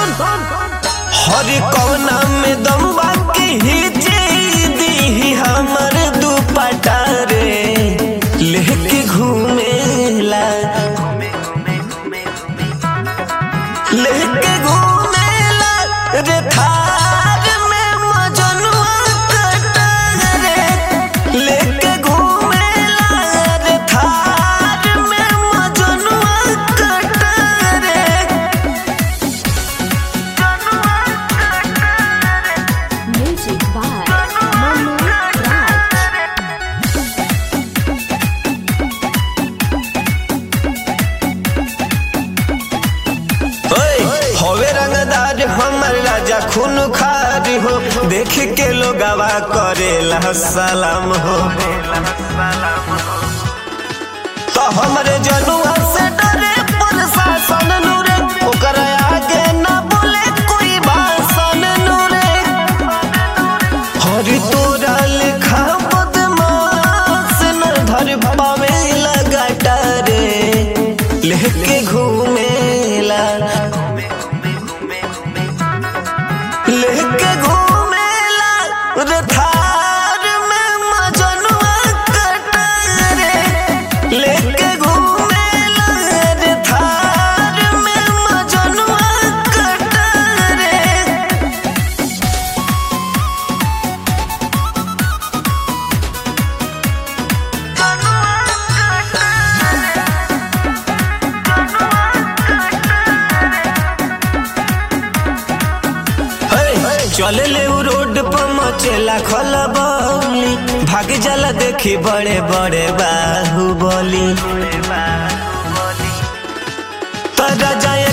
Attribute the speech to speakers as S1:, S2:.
S1: हर कौना में दम बाकी हिजे दी हमर दुपट्टा रे लेके घूमेला लेके घूमेला रे थार में मजनुआ कटा रे लेके घूमेला रे थार में मजनुआ कटा रे
S2: Music by Manu Raj.
S1: ओए, होवे रंगदार हमर राजा खून खार हो देख के लोगवा करेला सलाम हो तो हमरे जनुआ से डरे प्रशासन नूरे ओकर आगे न बोले कोई भाषण नूरे हरि तोरा लेखा बदमाश न धर पावे लगाटा रे लेके घूमेला लेके घूमेला रे थार में मजनुआ कटा रे लेके घूमेला रे थार में मजनुआ कटा रे चले ले उ रोड पर मचेला खलबली भाग जाला देखी बड़े बड़े बाहुबली तरा जाए